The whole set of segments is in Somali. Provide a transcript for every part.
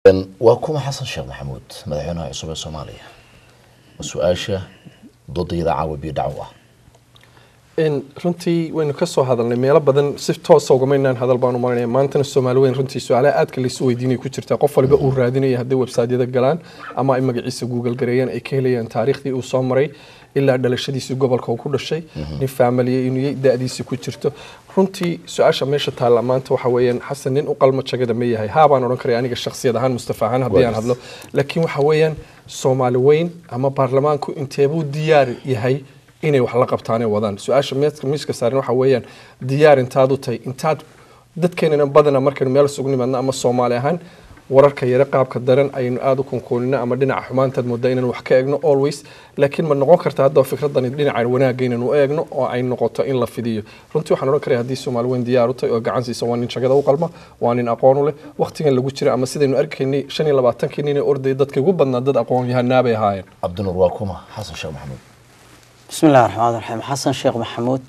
waa kuma xasan sheekh maxamuud madaxweynaha cusub ee soomaaliya su-aasha doodayada caawa biyo dhaco ah runtii waynu ka soo hadalnay meelo badan si toosa ugamaynaan hadal baan u marinaya maantana soomaali weyn runtii su-aalaha aadka laysu weydiinaya ku jirta qof waliba uu raadinaya hadday websaadyada galaan ama ay magaciisa google gareeyaan ay ka helayaan taariikhdii uu soo maray ilaa dhalashadiisii gobolka uu ku dhashay nin faamiliya inuu da-diisi ku jirto runtii su-aasha meesha taalla maanta waxa weeyaan xasan nin u qalmo jagada ma yahay haabaan odhan karaya aniga shakhsiyad ahaan mustafa ahaan haddii aan hadlo laakiin waxa weeyaan soomaali weyn ama baarlamaanku inteebuu diyaar yahay inay wax la qabtaanee wadaan su-aasha miiska saaran waxa weeyaan diyaar intaad u tahay intaad dadkeenana badana markaynu meel isugu nimaadno ama soomaali ahaan wararka yare qaabka daran aynu aada u kunkuunino ama dhinaca xumaantaad moodaa inaan wax ka eegno always laakiin ma noqon karta hadda fikradani dhinacan wanaagga inaynu eegno oo ay noqoto in la fidiyo runtii waxaan odhan karaya haddii soomaali weyn diyaar u tahay oo gacan siisa waa nin jagada u qalma waa nin aqoon u leh waqtigan lagu jira ama sidaynu arkaynay shan iyo labaatankii nin ee ordayay dadka ugu badnaa dad aqoon yahanaabay ahaayeen cabdinuur waa kuma xasan sheekh maxamuud bismi illahi raxmaan raxiim xasan sheekh maxamuud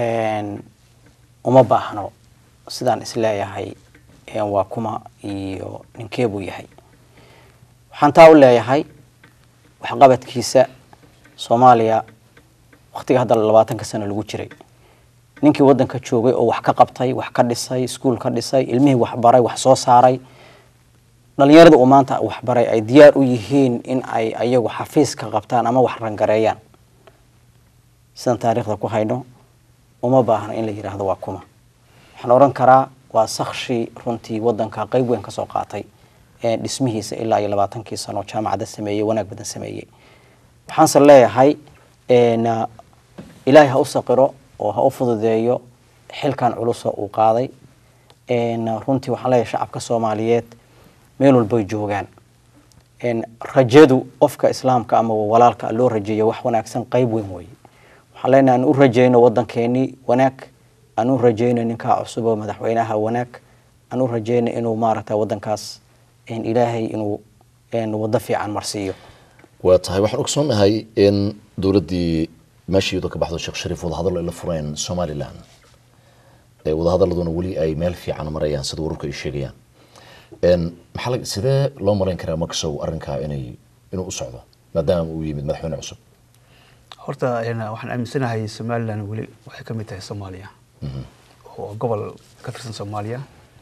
uma baahno sidaan isleeyahay waa kuma iyo ninkee buu yahay waxaan taa u leeyahay waxqabadkiisa soomaaliya waqtiga hadda labaatanka sano lagu jiray ninkii waddanka joogay oo wax ka qabtay wax ka dhisay iskuul ka dhisay ilmihii waxbaray wax soo saaray dhalinyarada uu maanta waxbaray ay diyaar u yihiin in ay ayagu xafiis ka qabtaan ama wax rangareeyaan sidaan taariikhda ku hayno uma baahno in la yidhaahdo waa kuma waxaan odhan karaa waa sakshi runtii wadanka qeyb weyn kasoo qaatay dhismihiisa ilaa iyo labaatankii sano jaamacada sameeyey wanaag badan sameeyey waxaanse leeyahay ilaahay ha u saqiro oo ha u fududeeyo xilkan culusa uu qaaday runtii waxaan leeyahay shacabka soomaaliyeed meel walbay joogaan rajadu qofka islaamka ama walaalka loo rajeeyo wax wanaagsan qeyb weyn weeye waxaan leenahay aan u rajeyno wadankeenii wanaag aan u rajeyno ninkaa cusub oo madaxweynaha wanaag aan u rajeyno inuu maaragta wadankaas ilaahay inuu wado fiican marsiiyo waa tahay waxaan ogsoonahay in dowladdii meeshii iyadoo ka baxdo sheekh shariif wadahadallo ay la fureen somalilan wadahadaladuna weli ay meel fiican marayaan sida wararku ay sheegayaan maxaa sidee loo marayn karaa maksow arrinkaa inay inuu u socdo maadaama uu yimid madaxweyne cusub horta waxaan aaminsanahay somalilan weli waxay ka mid tahay soomaaliya oo gobol ka tirsan soomaaliya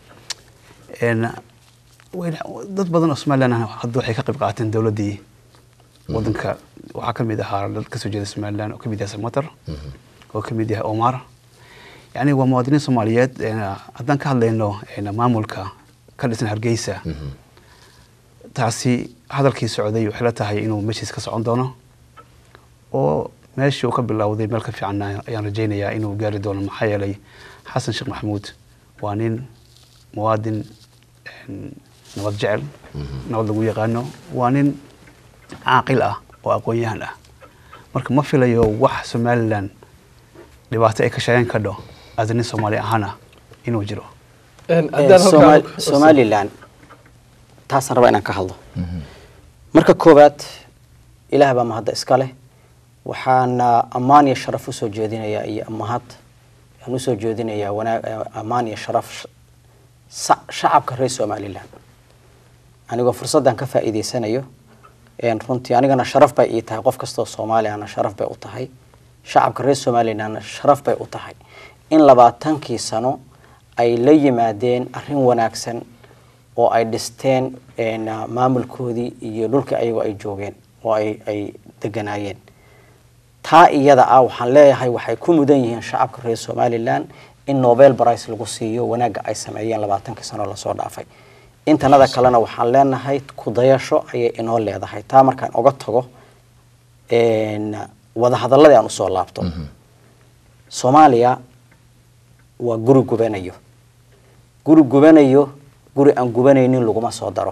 dad badan oo somalilan hadda waxay ka qayb qaateen dowladdii wadanka waxaa ka mid ahaa dad kasoo jeeda somalilan oo ka mid yahay samater oo ka mid yahay omar yani waa muwaadiniin soomaaliyeed haddaan ka hadlayno maamulka ka dhisan hargeysa taasi hadalkii socday waxay la tahay inuu meeshiis ka socon doono oo meeshii uu ka bilowday meel ka fiican ayaan rajaynayaa inuu gaari doono maxaa yeelay xasan sheekh maxamuud waa nin muwaadin nabad jecel nabad lagu yaqaano waa nin caaqil ah oo aqoon-yahan ah marka ma filayo wax somalilan dhibaato ay ka sheegan kadho as nin soomaali ahaana inuu jiro somalilan taasaan rabaa inaan ka hadlo marka koowaad ilaah baa mahadda iska leh waxaana ammaan iyo sharaf usoo jeedinayaa iyo mahad aan usoo jeedinayaa wanaag ammaan iyo sharaf shacabka reer somalilan anigoo fursaddan ka faa'iidaysanayo runtii anigana sharaf bay ii tahay qof kastoo soomaaliyana sharaf bay u tahay shacabka reer somalilanna sharaf bay u tahay in labaatankii sano ay la yimaadeen arrin wanaagsan oo ay dhisteen maamulkoodii iyo dhulkii ayagoo ay joogeen oo ay deganaayeen taa iyada ah waxaan leeyahay waxay ku mudan yihiin shacabka reer somalilan in nobel brice lagu siiyo wanaagga ay sameeyeen labaatankii sano lasoo dhaafay intanada kalena waxaan leenahay kudayasho ayay inoo leedahay taa markaan oga tago wadahadaladii aan usoo laabto soomaaliya waa guri gubanayo guri gubanayo guri aan gubanaynin laguma soo daro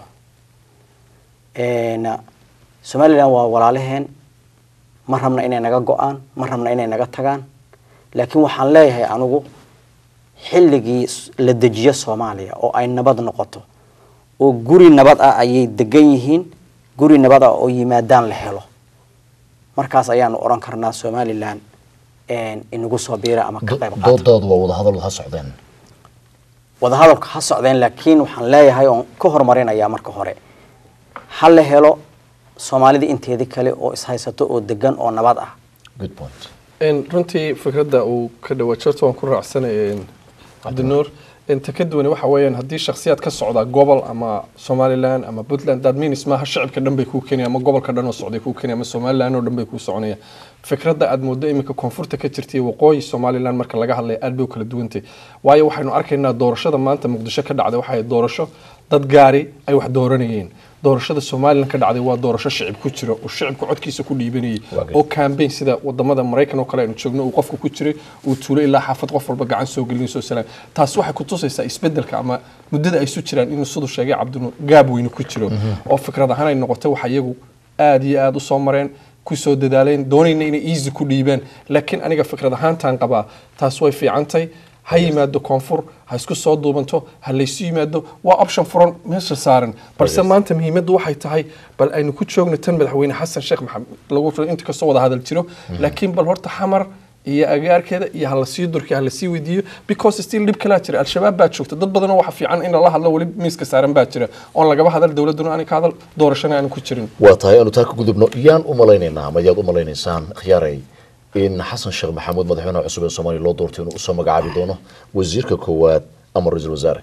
somalilan waa walaalaheen ma rabna inay naga go-aan ma rabna inay naga tagaan laakiin waxaan leeyahay anigu xilligii la dejiyo soomaaliya oo ay nabad noqoto oo guri nabad ah ayay degan yihiin guri nabad ah oo yimaadaan la helo markaas ayaanu odhan karnaa somalilan inagu soo biira ama ka qayb qaata doodoodu waa wadahadal ha socdeen wadahadalka ha socdeen laakiin waxaan leeyahay oon ka horumarinayaa marka hore ha la helo soomaalida inteedii kale oo ishaysato oo degan oo nabad ah good point En runtii fikradda uu ka dhawaa jirto waan ku raacsanay en, cabdinuur inta ka duwan waxa weeyaan haddii shakhsiyaad ka socda gobol ama somaliland ama puntland that means maaha shacibka dhan bay kuu keenaya ama gobolka dhan oo socday kuu keenaya ama somaliland oo dhan bay kuu soconaya fikradda aad moodo iminka koonfurta ka jirtay waqooyi somaliland marka laga hadlaya aad bay u kala duwantay waayo waxaynu arkaynaa doorashada maanta muqdisho ka dhacday waxay doorasho dad gaari ay wax dooranayeen doorashada somaliland ka dhacday waa doorasho shicib ku jira oo shicibka codkiisa ku dhiibanayay Waa oo campaign sida wadamada maraykan oo kale aynu joogno uu qofku ku jiray uu tuulo ilaa xaafad qof walba gacan soo gelin soo salaam taas waxay ku tusaysaa isbedelka ama muddada ay isu jiraan inuu siduu sheegay cabdinuur gaab weyne ku jiro oo fikrad ahaan ay noqotay waxa iyagu aad iyo aad u soo mareen ku soo dadaaleen doonayna inay easy ku dhiibaan laakiin aniga fikrad ahaantaan qabaa taas way fiicantay ha yimaado koonfur ha isku soo duubanto ha laysu yimaado waa option furan meesha saaran balse maanta muhiimaddu waxay tahay bal aynu ku joogno tan madaxweyne xasan sheekh maxamed lagu inta kastoo wada hadal jiro laakiin bal horta xamar iyo agaarkeeda iyo hala sii durki hala sii weydiiyo because still dhib kalaa jira al-shabaab baa joogta dad badanoo waxa fiican in lala hadlo weli miiska saaran baa jira oon lagaba hadal dowladduna aanay ka hadal doorashana aanu ku jirin waa tahay aanu taa ka gudubno yaan u malaynaynaa ama yaad u malaynaysaan khiyaaray in xasan sheekh maxamuud madaxweynaha cusub ee soomaaliya loo doortay inuu usoo magacaabi doono wasiirka koowaad ama ra-iisul wasaare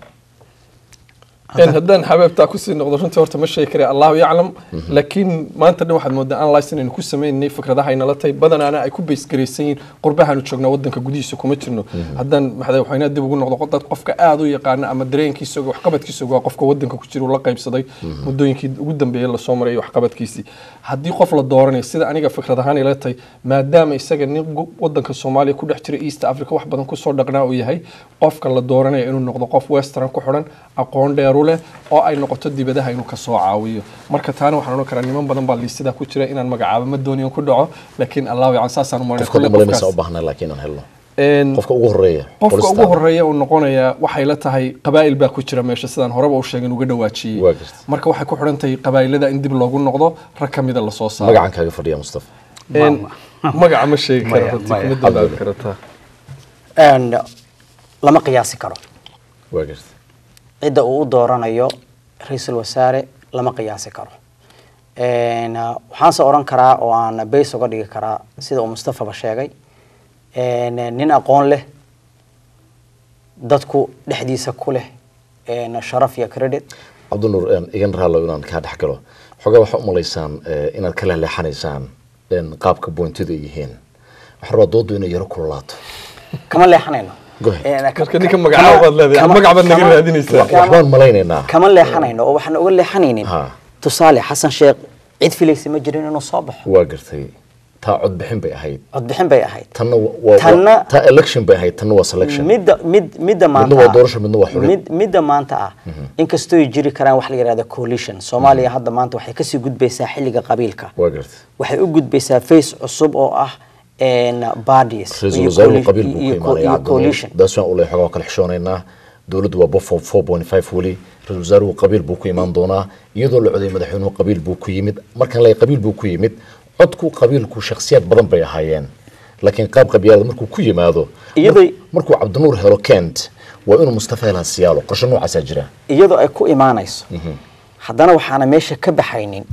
in haddaan xabeebtaa kusii noqdo runtii horta ma sheegi kara allahu yaclam laakiin maanta dhan waxaad moodaa analyse inaynu ku sameynay fikradaha ay nala tahay badanaana ay ku baysgaraysan yihiin qurbahaanu joognaa wadanka gudihiisa kuma jirno haddaan madaxweynaha dib ugu noqdo dad qofka aad u yaqaana ama dareenkiisa oga waxqabadkiisa ogaa qofka wadanka ku jira uu la qaybsaday muddooyinkii ugu dambeeyay lasoo maray waxqabadkiisii haddii qof la dooranayo sida aniga fikrad ahaan ila tahay maadaama isaga nin gu- wadanka soomaaliya ku dhex jira east africa wax badan kusoo dhaqnaa uu yahay qofka la dooranaya inuu noqdo qof western ku xidhan aqoon dheeru leh oo ay noqoto dibadaha inuu kasoo caawiyo marka taana waxaan odhan karaa niman badan baa liistadaa ku jira inaan magacaabo ma dooniyan ku dhaco laakiin allahu yacan saasaan u marinay qofka u malaynaysa u baahnaa laakiin aan helno En- qofka ugu horeeya qofka ugu qolistaan. horeeya uu noqonayaa waxay la tahay qabaa'il baa ku jira meesha sidaan horeba u sheegin uga dhawaajiyey Waa jirta. marka waxay ku xidhan tahay qabaa'ilada in dib loogu noqdo rag ka mida lasoo saaro magacan kaaga fadhiya mustafa En, magaca ma sheegi karo Maya, runtii maya. kuma dambaabi karataa And lama qiyaasi karo waa garta cidda uu u dooranayo ra-iisul wasaare lama qiyaasi karo En, uh, waxaanse odhan karaa oo aan bays uga dhigi karaa sida uu mustafaba sheegay En, uh, nin aqoon leh dadku dhexdiisa ku leh en, sharaf iyo credit cabdinuur een, igan raalo inaan kaa dhex galo xogaa waxaa u malaysaan eh, inaad ka leexleexanaysaan een, qaabka boontida ay yihiin waxaan rabaa doodu inay yaro kululaato kama leexanayno Go ahead. En, Marka ka- ninka kama- magacaaba baad leedahay, kama- magac baad naga kama- raadinaysaa. kama- waxbaan malaynaynaa kama leexanayno oo waxaan uga leexanaynin Ha. tusaale xasan sheekh cid filaysa ma jirin inuu soo baxo waa gartay taa codbixin bay ahayd codbixin bay ahayd tanna wa- waa Tanna- taa election bay ahayd tanna waa selection midda mid midda maanta waa ah- doorasho, midna waa xulid. mid midda maanta ah inkastoo ay jiri karaan wax la yidhahda coalition soomaaliya hadda maanta waxay kasii gudbaysaa xilliga qabiilka waa gartay waxay u gudbaysaa face cusub oo ah en bodies ra-iisul iyo wasaaruhu coali- qabiil buu iyo ku co- imaanaya iyo coalition daas waan ule xogaa waa kala xishoonaynaa dowladdu waa bofo four point five weli ra-isul wasaaruhu qabiil buu ku imaan doonaa iyadoo la coday madaxweynuhu qabiil buu ku yimid markaan leeyahay qabiil buu ku yimid codku qabiilku shakhsiyaad badan bay ahaayeen laakiin qaab qabyaalada markuu ku yimaado Iyadoo- mar- markuu cabdinuur helo kent waa inuu mustafa helaa siyaalo qorshe noocaasaa jira iyadoo ay ku imaanayso haddana waxaana meesha ka baxaynin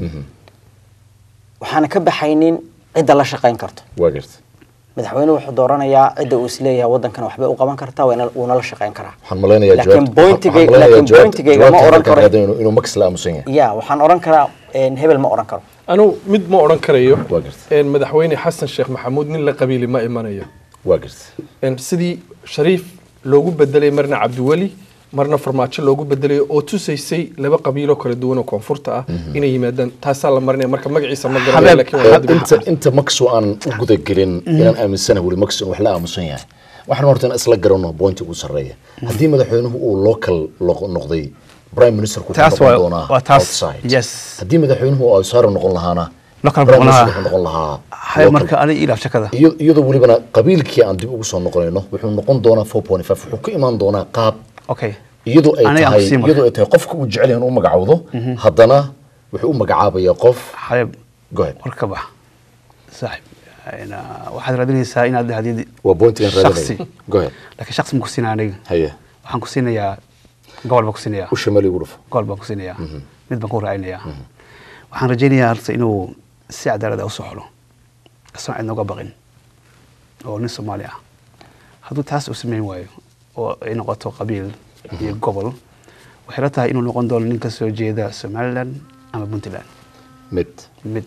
waxaana ka baxaynin cidda la shaqayn karto waa garta madaxweynuhu wuxuu dooranayaa cidda uu isleeyahay waddankan waxbay u qaban kartaa waa ina- wuuna la shaqayn karaa waxaan malaynayaa Laakiin jawaabta- pointigay- waxaan malaynayaa laakiin jawaabta- pointigayga ma jawaabta oran halkan karo- raadin inuu- inuu max la aamusan yahay ya waxaan odhan karaa en, hebel ma odhan karo anu mid ma odhan karayo Waa gartay. En, madaxweyne xasan sheekh maxamuud nin la qabiili ma imanayo waa garta En, sidii shariif loogu bedelay marna cabdiweli marna farmaajo loogu bedelayo oo tusaysay laba qabiiloo kala duwan oo koonfurta ah inay yimaadaan taasaa la marinaya marka magaciisa ma garanayo Habeeb- laakiin waa dib- inta inta maxu aan u gudagelin inaan aaminsanahay weli maxu wax la aamusan yahay waxaan horta in isla garanno pointi ugu sarreeya haddii madaxweynuhu uu local lo- noqday prime minister ku Taas noqon waa- doonaa waa taas, outside yes. haddii madaxweynuhu uu outsider noqon lahaana Local prime noqon minister lahaa. wuxuu noqon lahaa hay local. marka ani ilaaf shakada Iyo- iyadoo welibana qabiilkii aan dib ugu soo noqonayno wuxuu noqon doonaa 4.5 wuxuu ka imaan doonaa qaab okay iyadoo ay Aniga aan tahay kusii marka. iyadoo ay tahay qofka uu jecel yahay inuu magacawdo haddana wuxuu u magacaabayaa qof xabeeb go ahead war ka bax saaxib Een, ah, waxaad raadinaysaa inaad dhahdid waa pointigan shaksi raadinaya go ahead laakiin shaksi ma ku siinaa aniga haye waxaan ku siinayaa gobol baan ku siinayaa u shamali ugu dhufo gobol baan ku siinayaa mid baan ku raacinayaa waxaan rajaynayaa horta inuu si cadaalad ah usoo xulo isagoo cidna uga baqin oo nin soomaali ah hadduu taas uu samayn waayo oo ay noqoto qabiil iyo gobol waxay la tahay inuu noqon doono nin ka soo jeeda somaliland ama puntland mid mid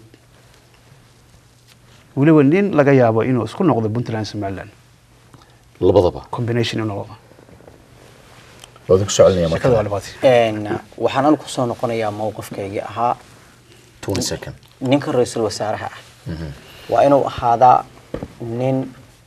weliba nin laga yaabo inuu isku noqdo puntland somaliland labadaba combination inuu noqdo waa idinku soo celinaya shekada waa marka dhibaatay waxaan anigu kusoo noqonayaa mowqifkaygii ahaa twenty second ninka ra-iisul wasaaraha ah waa inuu ahaadaa nin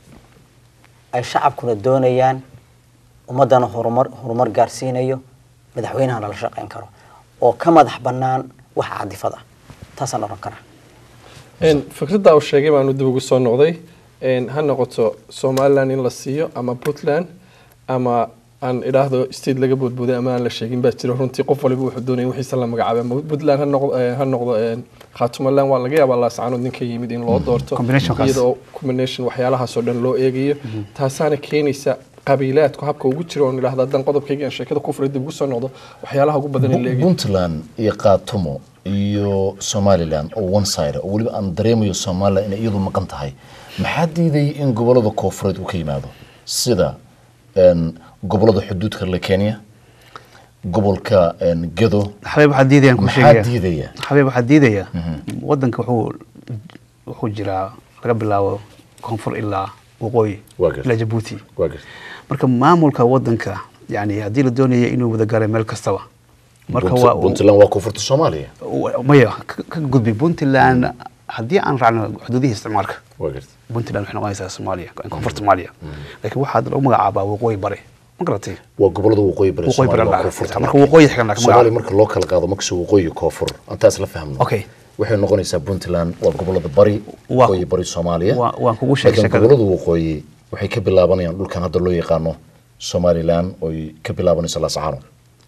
ay shacabkuna doonayaan ummaddana horumar horumar gaarsiinayo madaxweynahana la shaqayn karo oo ka madax bannaan wax cadifad ah taasaan oran karaa Een, fikradda uu sheegay baanu dib ugu soo noqday Een, ha noqoto somaliland in la siiyo ama puntland ama aan idhaahdo state laga boodbooday ama aan la sheegin baa jira runtii qof waliba wuxuu doonaya wixiisa la magacaabay ama puntland ha noqdo eh, ha noqdo een, khaatumaland waa laga yaabaa laascaanood ninka yimid in loo doorto Combinationkaas. iyadoo combination waxyaalahaasoo dhan loo eegayo taasaana keenaysa qabiilaadku habka ugu jiro oon idhaahdo haddaan qodobkayga aan sheekada ku furay dib ugu soo noqdo waxyaalaha ugu badan in la eegayo puntland iyo qaatumo iyo somaliland oo one side oo weliba aan dareemayo somaliland inay iyadu maqan tahay maxaa diidayay in gobolada koofureed uu ka yimaado sida een, gobolada xuduudka la kenya gobolka een, gedo xabeeb waxaa diidayaan kuu maxaa sheegaya diidaya xabeeb waxaa diidaya wadanka wuxuu wuxuu jiraa laga bilaabo koonfur ilaa waqooyi Waa gartay. ilaa jabuuti waa garta marka maamulka wadanka yani haddii la doonaya inuu wada gaaray meel kastaba marka Punt- waa puntland waa koonfurta soomaaliya wa- maya ka ka gudbi puntland haddii aan raacno xuduudihii isticmaalka waa garta puntland waxay noqonaysaa soomaaliya koonfurta soomaaliya laakiin waxaa lagu magacaabaa waqooyi bari ma garatay waa gobolada waqooyi bari Waqooyi bari Soomaaliya waa la- koonfurta marka waqooyi xigan laga soomaaliya magacaabo. marka loo kala qaado makasoo waqooyi koonfur antaas la fahmno Okay. waxay noqonaysaa puntland waa gobolada bari Waa- waqooyi bari soomaaliya waa- waan kugu sheegay Laakiin shakada. gobolada waqooyi waxay ka bilaabanayaan dhulkan hadda loo yaqaano somaliland oy ka bilaabanayso laascaano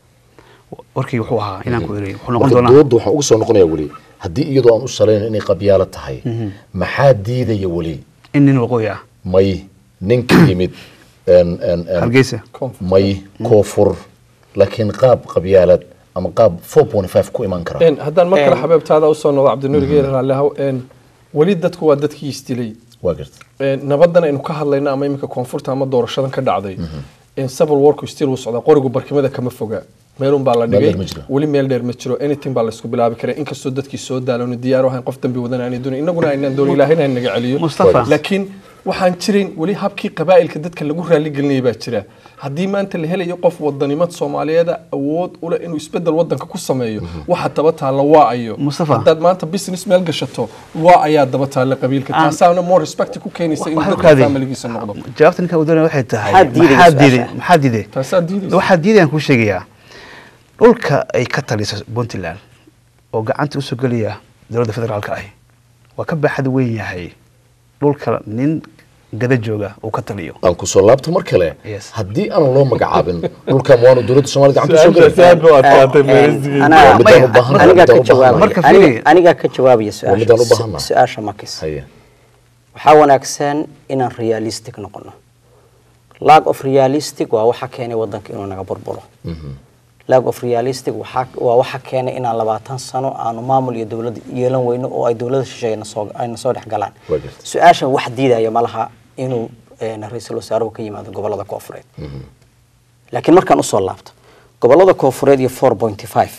warkii wuxuu ahaa inaan ku eri wuxuu noqon marka doonaa dooda waxaan uga soo noqonayaa weli haddii iyadoo aan u salayno inay qabyaalo tahay maxaa diidaya weli in nin waqooyi ah may ninka yimid een- een- een- hargeysa Koonfur. may koonfur laakiin qaab qabyaalad ama qaab 4.5 ku iman kara Een, haddaan mar kale Een. xabeebtaada usoo noqdo cabdinuur geer raallihaw een, weli dadku waa dadkii isdilay waa garta Een, nabadan aynu ka hadlayno ama iminka koonfurta ama doorashadan ka dhacday in civil warku still wuu socdaa qorigu barkimada kama foga meelun baa la Meel dhigay dheer ma jiro. weli meel dheer ma jiro anything baa laysku bilaabi karaa inkastoo dadkii soo daalano diyaar u ahayn qof dambi wadana aanay doonin innaguna aynaan doonin ilaahina ay naga celiyo Mustafa. laakiin waxaan jirin weli habkii qabaa'ilka dadka lagu raali gelinaya baa jira haddii maanta la helayo qof wadanimad soomaaliyeeda awood u leh inuu isbedel wadanka ku sameeyo waxa daba taalla waa ayo Mustafa. haddaad maanta business meel gashato waa ayaa daba taalla qabiilka Aan- taasaana more respect ku keenaysa inuu Waxay dadka ogaadeen. familigiisa noqdo jawaabta ninka uu doonaya waxay tahay Maxaa diidaya maxaa su-aasha? diiday maxaa diiday taasaa diidaysa waxaa diidayaan kuu sheegayaa dhulka ay ka taliso puntland oo gacanta usoo gelaya dowladda federaalka ahi waa ka baaxad weyn yahay dhulka nin gada jooga uu ka taliyo aan ku soo laabto mar kale Yes. haddii aan loo magacaabin dhulkan waanu dowladda soomaaliya gacanta soo Su-aashaasi gelay aad buu adkaatay Een, meelisigeeda. anaa- Waa midaan u maya, baahan anigaa ka midaan u baahan jawaabaya Marka aniga- fiiri. anigaa ka jawaabaya Waa midaan u su-aasha baahannahay. su-aasha makis haye waxaa wanaagsan inaan realistic noqono lack of realistic waa waxa keenay wadanka inuu naga burburo lack of realistic waxaa waa waxa keenay inaan labaatan sano aanu maamul iyo dowlad yeelan weyno oo ay dowlada shisheeye nasoo ayna soo dhex galaan Waa jirta. su-aashan wax diidaya ma laha inuu een, ra-iisul wasaaruhu ka yimaado gobolada koofureed laakiin markaan usoo laabto gobolada koofureed iyo four pointy five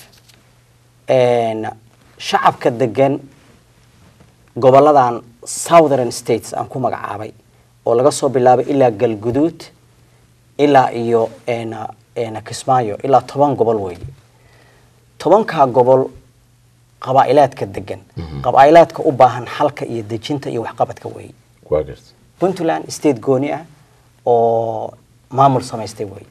shacabka degan goboladan southern states aan ku magacaabay oo laga soo bilaabay ilaa galguduud ilaa iyo een, een, kismaayo ilaa toban gobol weeye tobankaa gobol qabaa'ilaadka degan qabaa'ilaadka u baahan xalka iyo dejinta iyo waxqabadka weeye waa garta puntland state gooni ah oo maamul samaystay wey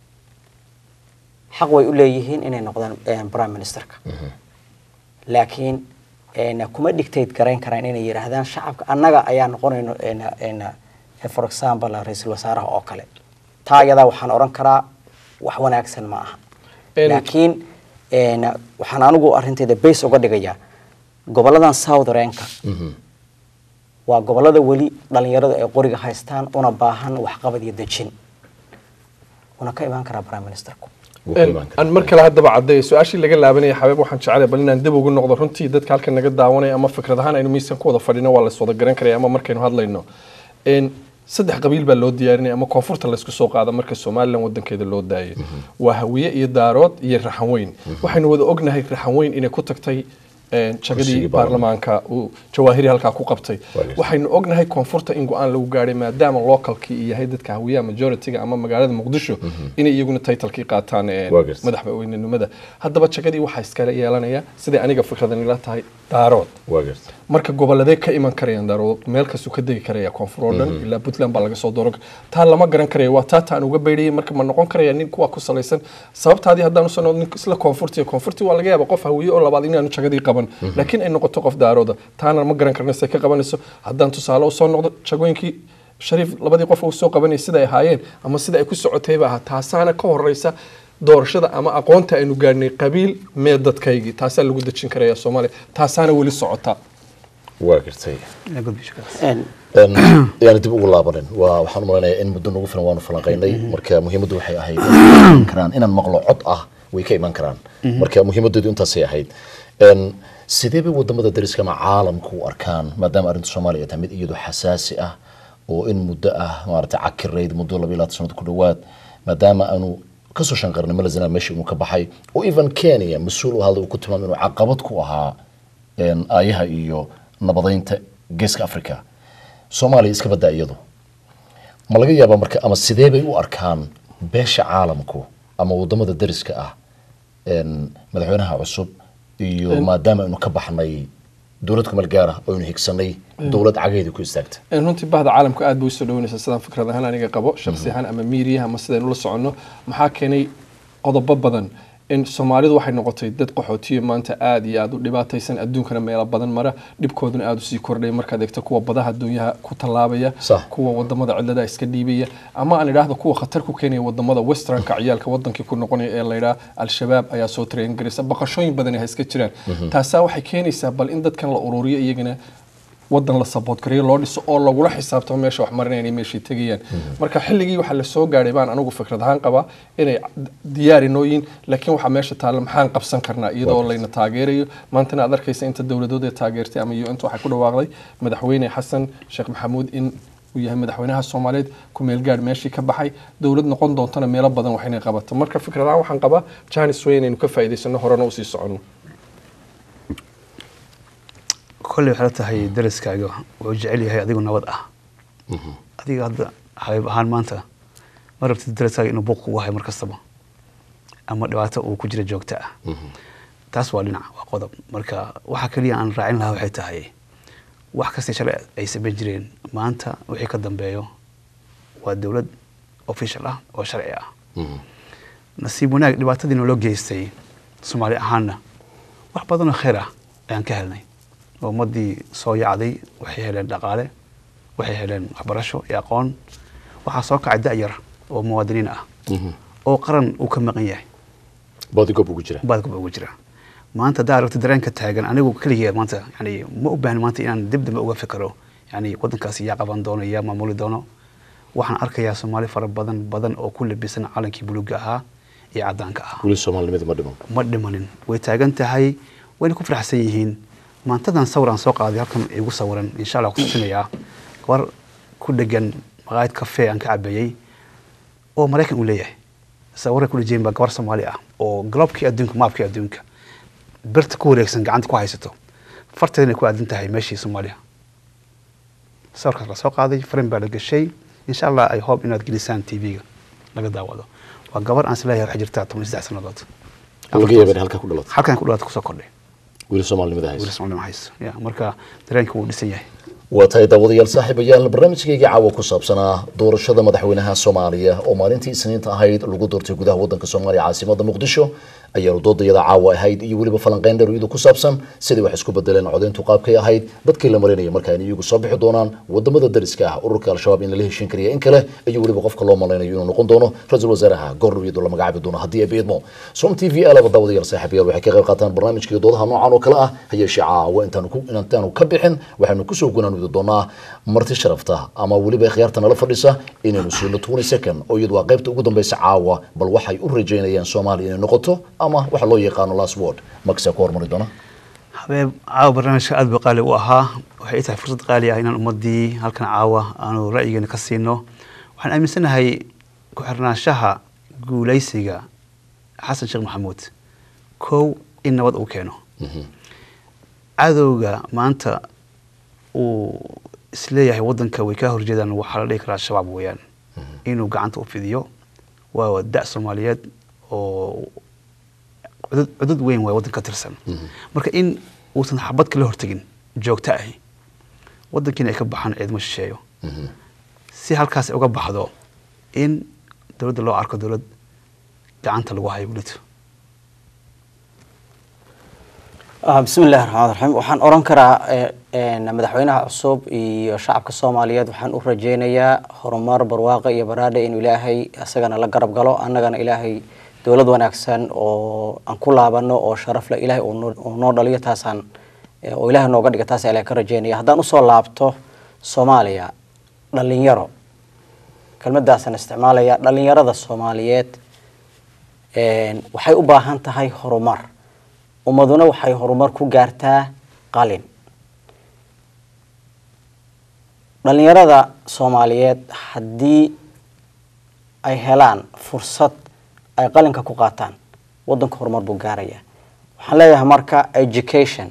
xaq way u leeyihiin inay noqdaan eh, prime ministerka laakiin een, kuma dictate garayn karaan inay yidhaahdaan shacabka annaga ayaa noqonayno een, een, eh, for example ra-iisul wasaaraha oo kale taa iyadaa waxaan odhan karaa wax wanaagsan ma aha Een- laakiin een, waxaan anigu arintayda base uga dhigayaa goboladan southernka waa gobolada weli dhalinyaradu ay qoriga haystaan una baahan waxqabad iyo dejin una ka imaan karaa prime ministerku wuu ku imaan karaa. aan mar kale haddaba caddeeyo su-aashii laga laabanaya xabeeb waxaan jeclay bal inaan dib ugu noqdo runtii dadka halkan naga daawanaya ama fikrad ahaan aynu miiskan ku wada fadhino waa lays wada garan karaya ama markaynu hadlayno Een, saddex qabiil baa loo diyaarinaya ama koonfurta laysku soo qaada marka somalilan wadankeeda loo daayo waa hawiye iyo daarood iyo raxanweyn waxaynu wada ognahay raxanweyn inay ku tagtay een, jagadii Kursigii baarlamaanka uu jawaahiri halkaa ku qabtay Waageys. waxaynu ognahay koonfurta in go-aan lagu gaadhay maadaama localkii yahay dadka hawiyaha majority-ga ama magaalada muqdisho inay iyaguna titlekii qaataan een, Waageys. madaxweynenimada haddaba jagadii waxaa iskala yeelanaya siday aniga fikradan ila tahay daarood waa garta marka goboladee ka iman karayaan daarood meel kastuu ka degi karaya koonfur oo dhan ilaa puntland baa laga soo dooran kara taa lama garan karaya waa taa taan uga beydhayay marka ma noqon karaya nin kuwa ku salaysan sababtaadii haddaan usoo noqdo nin isla koonfurti iyo koonfurti waa laga yaaba qof hawiye oo labaad inaanu jagadii qaban laakiin ay noqoto qof daarooda taana ma garan karna say ka qabanayso haddaan tusaale usoo noqdo jagooyinkii shariif labadii qof uu soo qabanayay sida ay ahaayeen ama sida ay ku socotayba ahaa taasaana ka horeysa doorashada ama aqoonta aynu gaadhnay qabiil mee dadkaygii taasaa lagu dejin karaya soomaaliya taasaana weli socota waa gartay Yaa gudbi shakaas. Een, Een, yaani dib ugu laabanin waa waxaan u malaynayaa in muddo nagu filan waanu falanqaynay marka muhiimaddu waxay ahayd inay iman karaan inaan maqlo cod ah way ka iman karaan marka muhiimaddeedu intaasay ahayd Een, sidee bay wadamada dariska ama caalamku u arkaan maadaama arrinta soomaaliya ay tahay mid iyadu xasaasi ah oo in muddo ah maaragtay cakirayd muddo laba iyo labaatan sanad ku dhowaad maadaama aanu kasoo shanqarnay malazina meesha inuu ka baxay oo even kenya mas-uul u hadlay uu ku tilmaamay inuu caqabad ku ahaa een, aayaha iyo nabadeynta geeska africa soomaaliya iska badaa iyadu ma laga yaabaa marka ama sidee bay u arkaan beesha caalamku ama wadamada dariska ah een, madaxweynaha cusub iyo maadaama aynu ka baxnay dowlad kumeel gaar ah oo aynu higsanay dowlad cageedii ku istaagta Een, runtii bahda caalamka aad bay usoo dhaweynaysaa sidaan fikrad ahaan aniga qabo shaksi ahaan ama miiriyaha ama sidaynu la soconno maxaa keenay qodobo badan in soomaalidu waxay noqotay dad qaxootiyo maanta aad iyo aad u dhibaataysan adduunkana meelo badan mara dhibkooduna aad usii kordhay markaad eegto kuwa badaha adduunyaha ku tallaabaya Sax. kuwa wadamada cidlada iska dhiibaya ama aan idhaahdo kuwa khatar ku keenaya wadamada westernka ciyaalka wadankii ku noqonaya ee la yidhaha al-shabaab ayaa soo train garaysa baqashooyin badan ha iska jiraan taasaa waxay keenaysaa bal in dadkan la ururiyo iyagana wadan la saboot gareeyo loo dhiso oo lagula xisaabtamo meesha wax marinayaan iyo meeshay tegayaan marka xilligii waxaa lasoo gaadhay baan anigu fikrad ahaan qabaa inay diyaar inooyin laakiin waxaa meesha taalla maxaan qabsan karnaa iyadoo layna taageerayo maantana aad arkaysa inta dowladood ee taageertay ama un waxay ku dhawaaqday madaxweyne xasan sheekh maxamuud in uu yahay madaxweynaha soomaaliyeed ku meel gaadh meeshii ka baxay dowlad noqon doontana meelo badan wax inay qabato marka fikrad ahaan waxaan qabaa janis way inaynu ka faa'iidaysano horena usii soconno kolley waxay la tahay daraskaaga wuxuu jecel yahay adigu nabad ah adiga hadda xabiib ahaan maanta ma rabtid daraskaaga inuu buuq kugu hayo mar kastaba ama dhibaato uu ku jira joogta ah taas waa dhinac waa qodob marka waxa keliya aan raacin lahaa waxay tahay wax kastay shalay ay samayn jireen maanta wixii ka dambeeyo waa dowlad official ah oo sharci ah nasiib wanaag dhibaatadii naloo geystay soomaali ahaanna wax badan oo khayr ah ayaan ka helnay oo ummadii soo yacday waxay heleen dhaqaale waxay heleen waxbarasho iyo aqoon waxaa soo kacay da'yar oo muwaadiniin ah oo qaran uu ka maqan yahay boodigoob ugu jira baadkuba ugu jira maanta haddaa aragto dareenka taagan anigu keligee maanta yani ma u baahni maanta inaan dib dambe uga fikiro yani waddankaasi yaa qaban doono yaa maamuli doono waxaan arkayaa soomaali fara badan badan oo ku labisan calankii buluuga ahaa iyo caddaanka ah weli soomaalinimada ma dhiman ma dhimanin way taagan tahay wayna ku faraxsan yihiin maantadan sawir aan soo qaaday halkan igu sawiran insha allah ku tusinayaa gabar ku dhegan maqaayad kafee aan ka cabeeyey oo maraykan uu leeyahay sawirra ku dhejeen baa gabar soomaali ah oo galobkii adduunka maabkii adduunka birta ku wareegsan gacanta ku haysato farteedana ku aadan tahay meeshii soomaaliya sawirkaas la soo qaaday farin baa la gashay insha allah ay hope inaad gelisaan tv-ga laga daawado waa gabar aan isleeyahay waxay jirtaa toban iyo saddex sannadood laga yaaba in halkaa ku dhalato halkan ku dhawaad kusoo kordhay weli soomaalinimada weli haysa Soomaali ma hayso ya marka dareenka wuu dhisan yahay waa tahay daawadayaal saaxiibayaal barnaamijkayga caawa ku saabsanaa doorashada madaxweynaha soomaaliya oo maalintii isniinta ahayd lagu doortay gudaha wadanka soomaaliya caasimada muqdisho ayaanu doodayada caawa ahayd iyo weliba falanqeyn dheer iyadu ku saabsan sidai wax isku bedeleen codeyntu qaabkay ahayd dadkii la marinaya marka in iyagu soo bixi doonaan wadamada dariska ah ururka al-shabaab in lala heshin kariya in kale iyo weliba qofka loo malaynayo inuu noqon doono ra-iisul wasaaraha goordhow iyadoo la magacaabi doono haddii ay beedmo som t v alaba daawadayaal saaxiibayaal waxay ka qayb qaataan barnaamijkii doodaha noocan oo kale ah hayeeshee caawa intaanu ku intaanu ka bixin waxaanu kusoo gunaan gunaanudi doonaa marti sharafta ama weliba khiyaarta nala fadhisa inaynu siino twenty second oo iyadu waa qaybta ugu dambeysa caawa bal waxay u rajeynayaan soomaaliya inay noqoto ama waxa loo yaqaano last word maksaa ku hormari doona habeeb caawa barnaamijka aad buu qaali u ahaa waxay ii tahay fursad qaali ah inaan ummadii halkan caawa aanu ra'yigeena ka siino waxaan aaminsanahay ku xirnaanshaha guulaysiga xasan sheekh maxamuud kow in nabad uu keeno cadowga maanta uu isleeyahay wadanka way ka horjeedaan waxaa la dhihi karaa shabaab weeyaan inuu gacanta u fidiyo waa da' soomaaliyeed oo cudud cudud weyn waay waddanka ka tirsan marka in uusan xabad kala hortegin joogto ahi waddankiina ay ka baxaan ciidamo shisheeyo si halkaas ay uga baxdo in dowladda loo arko dowlad gacanta lagu hayo welito bismi illahi raxmaan raxiim waxaan oran karaa madaxweynaha cusub iyo shacabka soomaaliyeed waxaan u rajeynayaa horumar barwaaqo iyo baraadhe inuu ilaahay isagana la garab galo annagana ilaahay dowlad wanaagsan oo aan ku laabano oo sharaf leh ilaahay uu noo dhaliyo taasaan oo ilaahay nooga dhiga taas ilahay ka rajeynaya haddaan usoo laabto soomaaliya dhalinyaro kelmadaasaan isticmaalaya dhalinyarada soomaaliyeed waxay u baahan tahay horumar ummaduna waxay horumar ku gaartaa qalin dhalinyarada soomaaliyeed haddii ay helaan fursad ay qalinka ku qaataan wadanka horumar buu gaaraya waxaan leeyahay marka education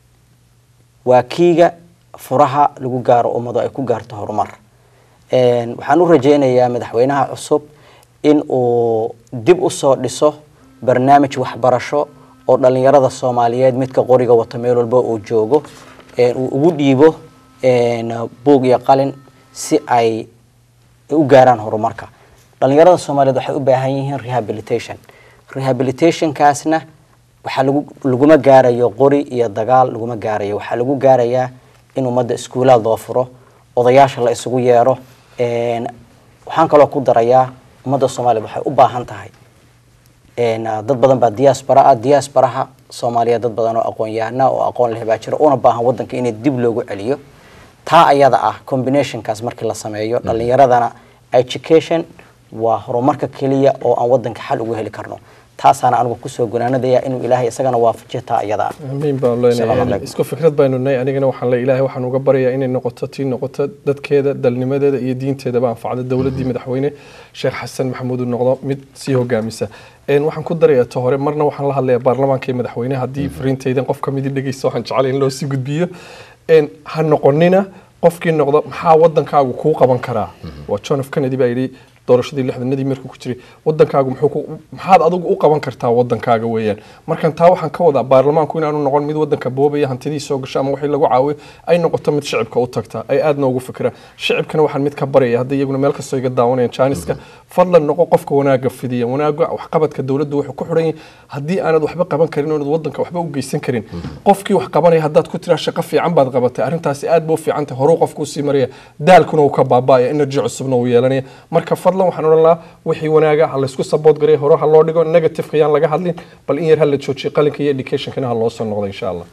waa kiiga furaha lagu gaaro ummadu ay ku gaarto horumar waxaan u rajeynayaa madaxweynaha cusub in uu dib usoo dhiso barnaamij waxbarasho oo dhalinyarada soomaaliyeed midka qoriga wato meel walba uu joogo uu ugu dhiibo buug iyo qalin si ay u gaaraan horumarka dhalinyarada soomaaliyeed waxay u baahan yihiin rehabilitation rehabilitationkaasna waxaa lagu laguma gaarayo qori iyo dagaal laguma gaarayo waxaa lagu gaarayaa in ummadda iskuulaad loo furo odayaasha la isugu yeero waxaan kaloo ku darayaa ummadda soomaaliyeed waxay u baahan tahay dad badan baa diaspora ah diasporaha soomaaliyeed dad badan oo aqoon-yahana oo aqoon leh baa jira una baahan wadanka inay dib loogu celiyo taa ayada ah combinationkaas markii la sameeyo dhalinyaradana education waa horumarka keliya oo aan wadanka xal ugu heli karno taasaana anigu kusoo gunaanadaya inuu ilaahay isagana waafajiyo taa iyada ah amiin baan Assalaamu leenahay calaykum. isku fikrad baynu nahay anigana waxaan le ilaahay waxaan uga baryayaa inay noqoto tii noqoto dadkeeda dalnimadeeda iyo diinteedaba anfacda dowladdii madaxweyne sheekh xasan maxamuud uu noqdo mid sii hogaamisa Een, waxaan ku darayaa ta hore marna waxaan la hadlayaa baarlamaanka iyo madaxweyne haddii fariintaydan qof ka midi dhegeysta waxaan jeclay in loo sii gudbiyo Een, ha noqonina qofkii noqdo maxaa wadankaagu kuu qaban karaa waa john f kennedy baa yidhi doorashadii lixdanadii markuu ku jiray wadankaagu muxuu ku maxaad adigu u qaban kartaa wadankaaga weeyaan markan taa waxaan ka wadaa baarlamaanku inaanu noqon mid wadanka boobaya hantidii soo gasho ama wixii lagu caawiyo ay noqoto mid shicibka u tagta ay aad noogu fikiraan shicibkana waxaan mid ka baraya hadda iyaguna meel kastoo iga daawanayaan jaaniska fadlan noqo qofka wanaaga fidiya wanaaga waxqabadka dowladdu wuxuu ku xiran yahay haddii aanad waxba qaban karin oonad wadanka waxba u geysan karin qofkii wax qabanaya haddaad ku tiraa shaqo fiican baad qabatay arrintaasi aad buu fiican tahay horuu qofku usii maraya daalkuna uu ka baaba'aya energy cusubna uu yeelanaya marka fadlan waxaan odhan lahaa wixii wanaaga ha laysku saboot gareya hore ha loo dhigo negativeka yaan laga hadlin bal in yar ha la joojiyo qalinka iyo educationkana ha loo soo noqdo insha allah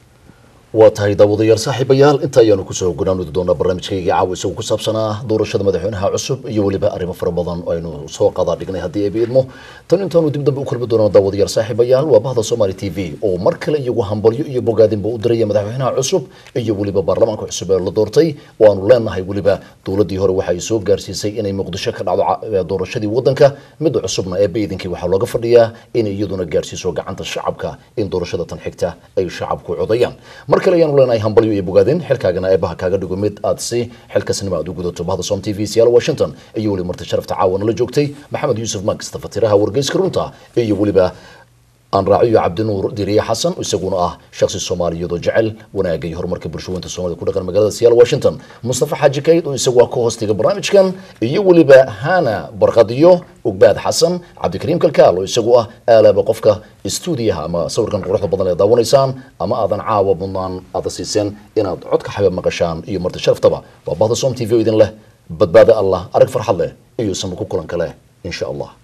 waa tahay daawadayaal saaxiibayaal inta ayaanu kusoo gunaanudi doonaa barnaamijkayga caawa isagu ku saabsanaa doorashada madaxweynaha cusub iyo weliba arrimo fara badan oo aynu soo qadaa dhignay haddii ay biidmo tan intaanu dib dambe u kulmi doono daawadayaal saaxiibayaal waa bahda somali t v oo mar kale iyagu hambalyo iyo bogaadinba u diraya madaxweynaha cusub iyo weliba baarlamaanka cusub ee la doortay oo aanu leenahay weliba dowladdii hore waxa ay soo gaarsiisay inay muqdisho ka dhacdo ca- doorashadii wadanka midda cusubna ee baydankii waxaa looga fadhiyaa inay iyaduna gaarsiiso gacanta shacabka in doorashada tan xigta ay shacabku codayaan mar kale ayaanu leenahay hambalyo iyo bogaadin xilkaagana eebaha kaaga dhigo mid aad si xilkasnimo aad u gudato bahda som t v siyaal washington iyo weliba marti sharafta caawana la joogtay maxamed yuusuf max tafatiraha wargeyska runta iyo weliba aan raaciyo cabdinuur diriye xasan isaguna ah shakhsi soomaaliyeed oo jecel wanaagga iyo horumarka bulshooyinta soomaalida ku dhaqan magaalada siyaal washington mustafa xaaji kayd oo isagu ah ka hoostiga barnaamijkan iyo weliba hana barqadiyo ugbaad xasan cabdikariim kalkaal oo isagu ah aalaaba qofka stuudiyaha ama sawirkan quruxda badan ee daawanaysaan ama aadan caawa mudnaan aada siiseen inaad codka xabeeb maqashaan iyo marti sharaftaba waa bahda som t v oo idin leh badbaada allah arag farxad leh iyo samir ku kulanka leh insha allah